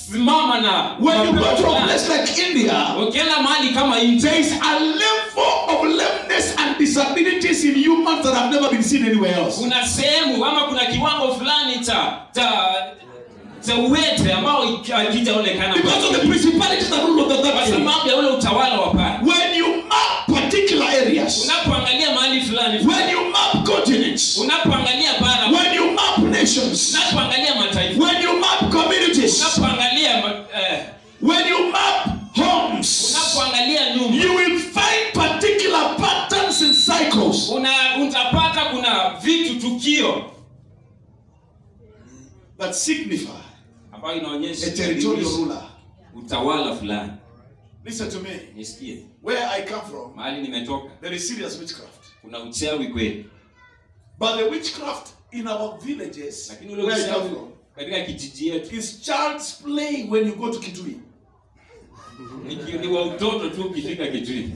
kusimama na When you go to a fulani. place like India, ukienda mahali kama India there is a level of lameness and disabilities in humans that have never been seen anywhere else. kuna sehemu ama kuna kiwango fulani cha cha cha uwete ambao hakijaonekana Because of the principalities that rule over kwa that area. sababu ya ule utawala wa pale When you map particular areas, unapoangalia mahali fulani when you map continents, unapoangalia bara when you map nations, unapoangalia mataifa when you map communities, unapoangalia ma- eh, when you map homes, unapoangalia nyumba you will find particular patterns and cycles. una utapata kuna vitu tukio that signify ambayo inaonyesha a territorial ruler. utawala fulani Listen to me. nisikie Where I come from, mahali nimetoka there is serious witchcraft. kuna uchawi kweli But the witchcraft in our villages, lakini ule where I come uchawi from, katika kijiji yetu is child's play when you go to Kitui. ni, ki- ni wa utoto tu ukifika kitui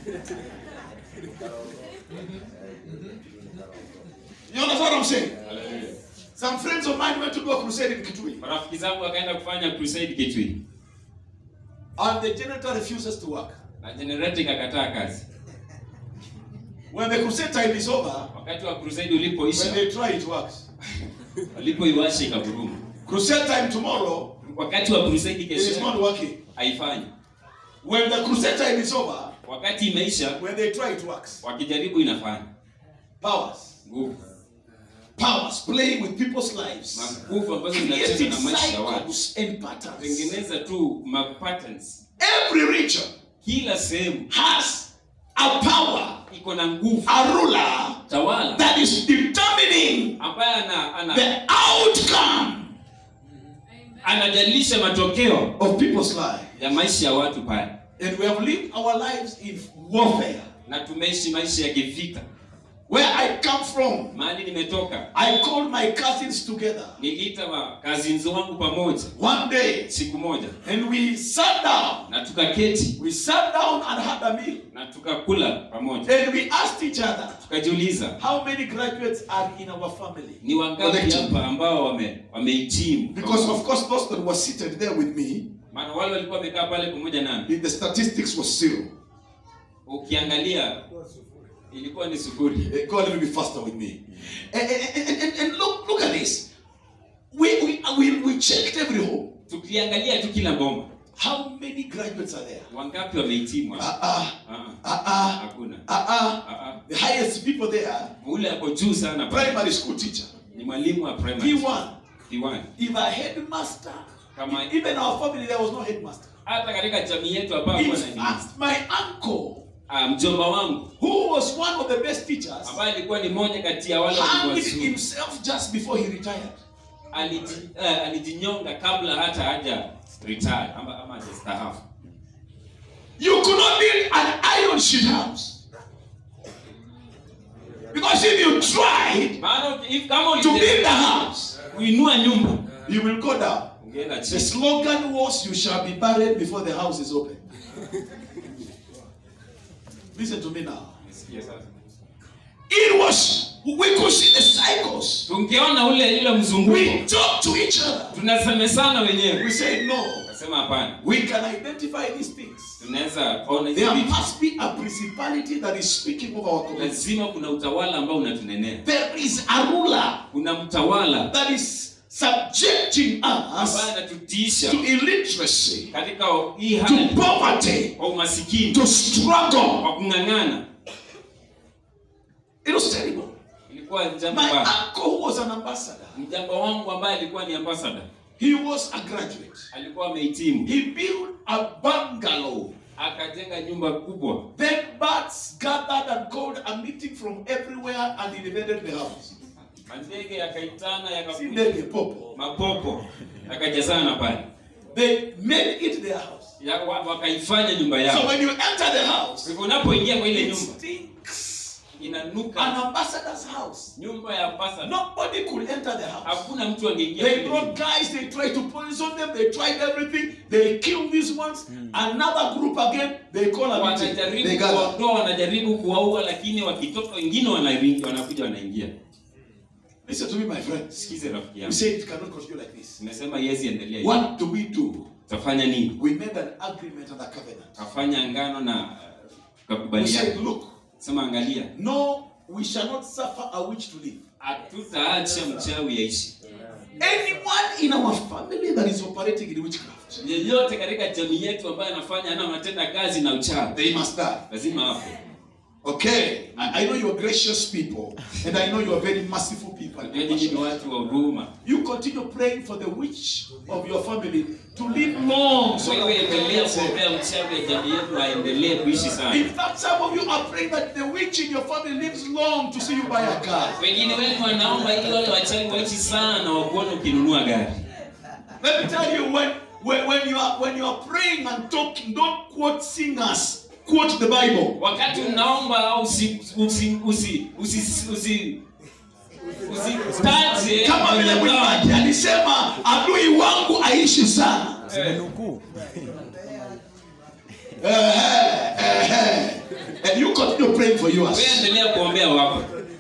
You understand what I'm saying? Some friends of mine went to go crusade in Kitui, marafiki zangu wakaenda kufanya crusade kitui and the generator refuses to work. na generator ikakataa kazi When the crusade time is over, wakati wa crusade when ulipoisha they try, it works. walipoiwasha ikavuruma Crusade time tomorrow, wakati wa crusade it is not kesho working. haifanyi When the crusade time is over, wakati imeisha when they try, it works. wakijaribu inafanya Powers. nguvu Powers playing with people's lives. nguvu ambazo zinacheza Creating na maisha ya watu cycles and patterns. tengeneza tu ma patterns Every region kila sehemu has a power, iko na nguvu a ruler tawala that is determining ambaye ana, ana, the outcome anajalisha matokeo of people's lives. ya maisha ya watu pale And we have lived our lives in warfare. na tumeishi maisha ya kivita Where I come from, mahali nimetoka I called my cousins together niliita makazinzi wangu pamoja one day siku moja and we sat down. na tukaketi We sat down and had a meal. na tukakula pamoja And we asked each other, tukajiuliza how many graduates are in our family? ni wangapi Collective. hapa ambao wame wamehitimu Because of course those that were seated there with me, maana wale walikuwa wamekaa pale pamoja nami the statistics was zero. ukiangalia ilikuwa ni sufuri Uh, Go a little bit faster with me. And, and, and, and- and look, look at this. We, we, we, we checked every home. tukiangalia tu kila bomba How many graduates are there? wangapi wamehitimu Uh hapa? uh, Ah, uh uh, hakuna uh uh. Ah, ah. The highest people there, ule ako juu sana pale. primary school teacher, ni mwalimu wa primary P1. P1. If a headmaster, Kama- even our family, there was no headmaster. hata katika jamii yetu hapa In hakuwa na nini. fact, my uncle, Ah, mjomba wangu who was one of the best teachers, ambaye alikuwa ni mmoja kati ya wale walikuwa hanged wazuri. himself just before he retired. Aliji- eh, alijinyonga kabla hata haja retire ama ama hajastaafu You could not build an iron sheet house. Because if you tried maana uki- if- kama to build ulijaribu a house, kuinua nyumba you will go down. ungeenda The chini slogan was, You shall be buried before the house is open. Listen to me now. Nisikie sasa. It was, we could see the cycles. tungeona ule ile mzunguko We talk to each other. tunasemesana wenyewe We say, No, nasema hapana we can identify these things. tunaweza ona hizi There vitu must be a principality that is speaking over our community. lazima kuna utawala ambao unatunenea There is a ruler kuna mtawala that is subjecting us ambaye anatutiisha to illiteracy, katika hii to hali poverty, kwa umasikini to struggle. kwa kung'ang'ana It was terrible. ilikuwa jambo My mbaya uncle, who was an ambassador, mjamba wangu ambaye alikuwa ni ambassador he was a graduate. alikuwa amehitimu He built a bungalow. akajenga nyumba kubwa Then birds gathered and called a meeting from everywhere and he invaded the house. mandege yakaitana See, yakakuja ndege, popo. mapopo yakajazana pale They made it their house. ya, wa, wakaifanya nyumba So yao when you enter the house, hivyo unapoingia kwa ile it nyumba stinks. An inanuka ambassador's house. nyumba ya ambassador Nobody could enter the house. hakuna mtu angeingia They kwenye brought nyumba. guys, they tried to poison them, they tried everything, they killed these ones. Another group again, they call a meeting. They wanajaribu gather. kuwaondoa wanajaribu kuwaua lakini wakitoka wengine wanaingia wanakuja wanaingia Listen to me, my friends. sikize rafiki We yangu say it cannot continue like this. nimesema yezi endelea hivi. What do we do? utafanya nini We made an agreement and a covenant. kafanya ngano na uh, We tukakubaliana said, look, sema angalia no, we shall not suffer a witch to live. hatutaacha mchawi yaishi Anyone in our family that is operating in witchcraft, yeyote katika jamii yetu ambaye anafanya ana matenda kazi na uchawi they must die. lazima afe Okay, I, I know you are gracious people, and I know you are very merciful people. Najua nyinyi ni watu wa huruma You continue praying for the witch of your family to live long. So wewe endelea kuombea mchawi ya jamii yetu aendelee kuishi sana In fact, some of you are praying that the witch in your family lives long to see you buy a car. wengine wenu wanaomba ili wale wachawi waishi sana wakuona ukinunua gari Let me tell you, when, when, when, you are, when you are praying and talking, don't quote singers, quote the Bible. wakati unaomba au usi usi usi usi usi usitaje Kama vile kwenye mwimbaji dhambi. alisema, adui wangu aishi sana. Eh, Eh, eh, eh. And you continue praying for yours. wewe endelea kuombea wako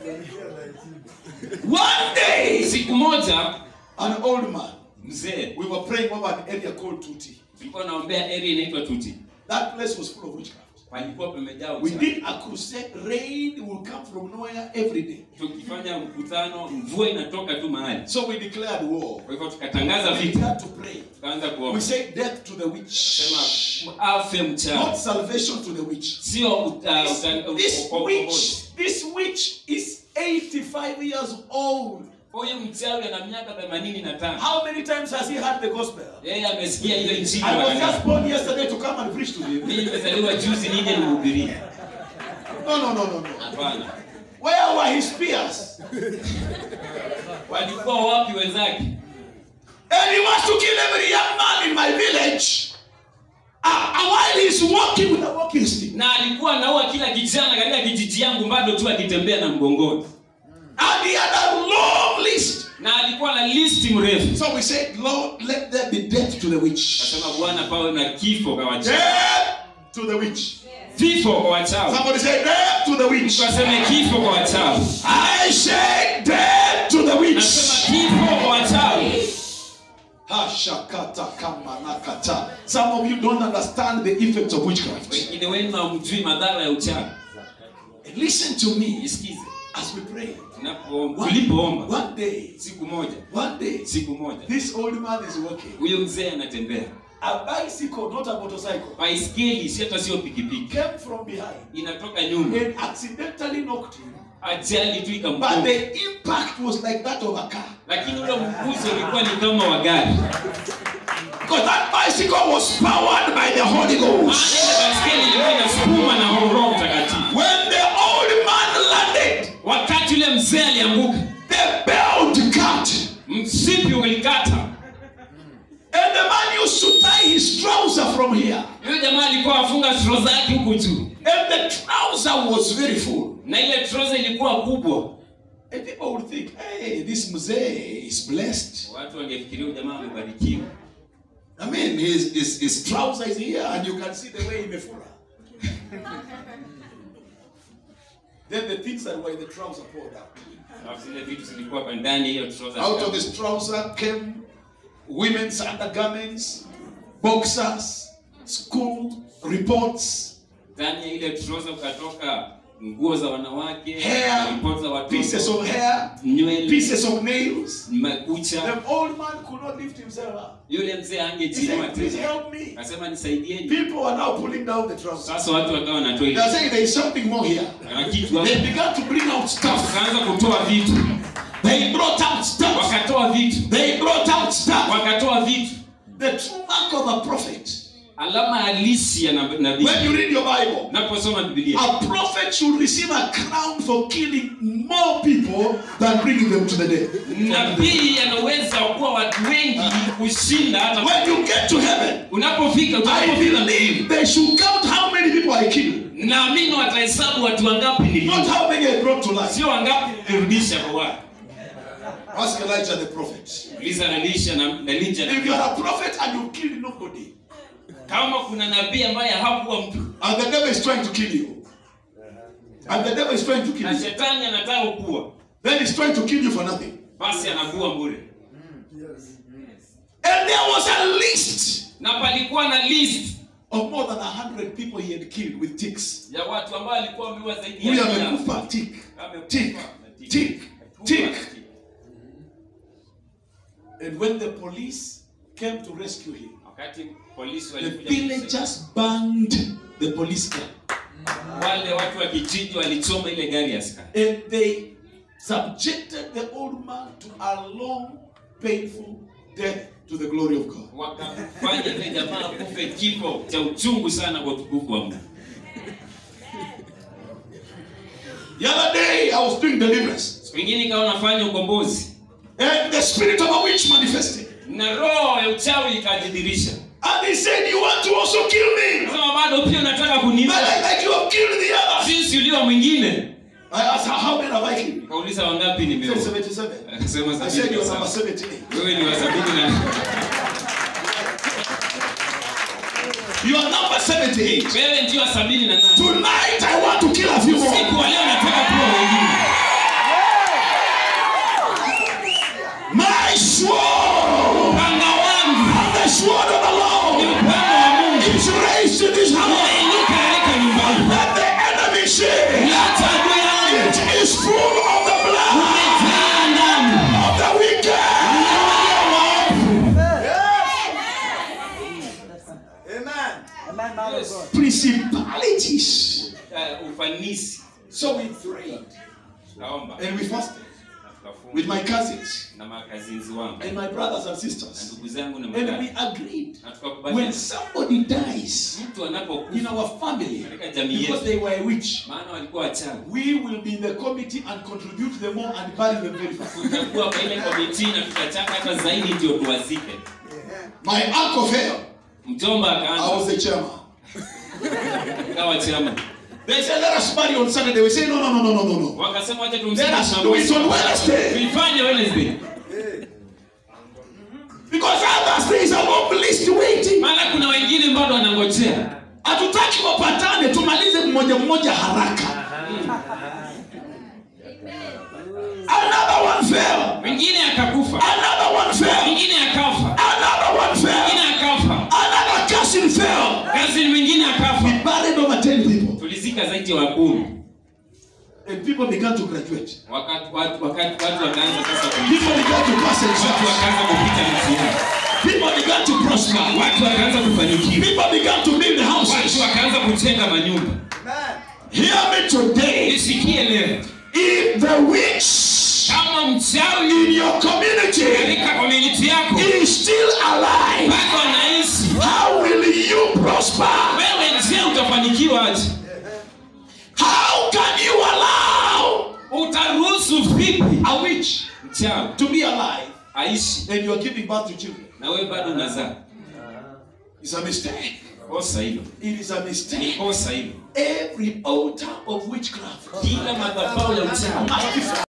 One day, siku moja an old man, mzee we were praying over an area called Tuti. tulikuwa naombea area inaitwa tuti That place was full of witchcraft. palikuwa pamejaa We uchawi did a crusade, rain will come from nowhere every day. tukifanya mkutano mvua inatoka tu mahali So we declared war. kwa hivyo tukatangaza We vita began to pray. tukaanza We kuomba said death to the witch. sema afe Not mchawi salvation to the witch. sio uta- This, uta- this uko- witch, this witch is 85 years old. huyu mchawi ana miaka 85 How many times has he heard the gospel? yeye amesikia hiyo injili I was mara just ngapi? born yesterday to come and preach to him. mimi nimezaliwa juzi nije nihubirie No, no, no, no, no. hapana Where were his peers? walikuwa wapi wenzake And he wants to kill every young man in my village. Ah, and while he's walking with a walking stick. na alikuwa anaua kila kijana katika kijiji yangu bado tu akitembea na mgongoni And he had a long list. na alikuwa na listi mrefu So we said, Lord, let there be death to the witch. akasema bwana pawe na kifo kwa wachawi Death to the witch. vifo kwa wachawi Somebody say, death to the witch. tukaseme kifo kwa wachawi I say, death to the witch. nasema kifo kwa wachawi Hashakata kamanakata. Some of you don't understand the effects of witchcraft. wengine wenu hamjui madhara ya uchawi Listen to me isikize as we pray. tunapo- tulipoomba One day, siku moja one day, siku moja this old man is walking. huyo mzee anatembea A bicycle, not a motorcycle, baiskeli si hata sio pikipiki came from behind inatoka nyuma and accidentally knocked him. ajali tu But ikamgonga the impact was like that of a car. lakini ule mguso ulikuwa ni kama wa gari Because that bicycle was powered by the Holy maana Ghost. ile baiskeli ilikuwa inasukuma na roho mtakatifu When the old man landed, wakati ule mzee alianguka the belt cut. msipi ulikata And the man used to tie his trouser from here. yule jamaa alikuwa afunga stro zake huku juu And the trouser was very full. na ile troza ilikuwa kubwa And people would think, hey, this mzee is blessed. watu wangefikiria huyu jamaa amebarikiwa I mean, his, his, his trouser is here and you can see the way imefura. then the things that were in the trouser poured out. alafu zile vitu zilikuwa kwa ndani ya hiyo troza Out of his trouser came women's undergarments, boxers, school reports, ndani ya ile troza ukatoka nguo za wanawake Hair, ripoti za pieces watoto of hair, nywele pieces of nails. makucha The old man could not lift himself up. yule mzee He angejiinua said, please tena help me. akasema nisaidieni People are now pulling down the trouser. sasa watu wakawa wanatoa They ile are saying there is something more here. na kitu hapo They began to bring out stuff. wakaanza kutoa vitu They brought out stuff. wakatoa vitu They brought out stuff. wakatoa vitu The true mark of a prophet. alama halisi ya nab- nabii When you read your Bible, naposoma biblia a prophet should receive a crown for killing more people than bringing them to the dead. nabii anaweza kuwa watu wengi kushinda hata When you get to heaven, unapofika I utakapofika believe they should count how many people I killed, naamini watahesabu watu wangapi not nili how many I brought to life. sio wangapi nilirudisha kwa watu Ask Elijah the prophet. uliza nalisha na nalija If you are a prophet and you kill nobody, kama kuna nabii ambaye hakuwa mtu and the devil is trying to kill you, and the devil is trying to kill na you, shetani anataka kuwa then he's trying to kill you for nothing. basi anagua bure And there was a list na palikuwa na list of more than a hundred people he had killed with ticks. ya watu ambao alikuwa ameua zaidi ya Huyu mia. amekufa tick, Amekufa tick, na tick. tick, Amekufa tick. na tick. And when the police came to rescue him, wakati polisi the walikuja kumsaidia, villagers banged the police car. wale watu wa kijiji walichoma ile gari ya askari And they subjected the old man to a long, painful death to the glory of God. wakafanya ile jamaa kufe kifo cha uchungu sana kwa utukufu wa Mungu. The other day, I was doing deliverance, Siku ingine ikawa nafanya ukombozi and the spirit of a witch manifested. na roho ya uchawi ikajidhirisha, And he said, You want to also kill me? sema bado pia unataka But kuniua like, like you have killed the others. jinsi ulio mwingine. I asked her, How many have I killed? Nikauliza wangapi He nimeua, said, 77. akasema I said, sabini You're na number saba. 78. Wewe ni wa sabini na You are number 78. wewe ndio wa sabini na nane. Tonight, I want to kill a few more. Siku wa leo nataka kuwa wengine. My sword, Upanga wangu the sword of the ni Lord, upanga wa Mungu is raised in this house. umeinuka katika nyumbani. Let the enemy see Hata adui yangu it is full of the blood umejaa damu of the wicked. Amen. Amen, man Yes. of God. Principalities. Eh, ufanisi. So we prayed Tukaomba and we fasted na tukafunga with my cousins na makazinzi wangu and my brothers and na sisters. ndugu zangu na And we madada agreed na when tukakubaliana somebody dies mtu in anapokufa our family katika jamii because yetu, they were a witch, maana walikuwa wachawi, we will be in the committee and contribute them more and bury them very fast. tutakuwa kwa ile komiti na tutachaka hata zaidi ndio tuwazike. My uncle fell. Mjomba I was akaanza the chairman. kawa chama, They said, let us marry on Saturday. We say, no, no, no, no, no, no, no. wakasema wacha Let tumzike us do it on Wednesday. tuifanye Wednesday, Because others, there is a long list waiting. maana kuna wengine bado wanangojea. Hatutaki wapatane, tumalize mmoja mmoja haraka. Another one fell. Mwingine akakufa, Another one fell. mwingine akafa, Another one fell. mwingine akafa, Another cousin fell. kazi mwingine akafa. We buried over 10 people. Tulizika zaidi ya wakumi. And people began to graduate. Wakati watu wakati watu wakaanza sasa ku- People began to pass watu exams. wakaanza kupita mtihani, People began to prosper. watu wakaanza kufanikiwa, People began to build watu houses. wakaanza kujenga manyumba. Amen. Hear me today. Nisikie leo, If the witch kama mchawi in your community katika community yako is still alive, bado anaishi, how will you prosper? wewe je, utafanikiwa aje? How can you allow Utaruhusu vipi a witch mchawi to be alive aishi and you are giving birth to children? na wewe bado unazaa? It's a mistake. Kosa hilo, It is a ni mistake. kosa hilo. Every altar of witchcraft Kila madhabahu ya uchawi must be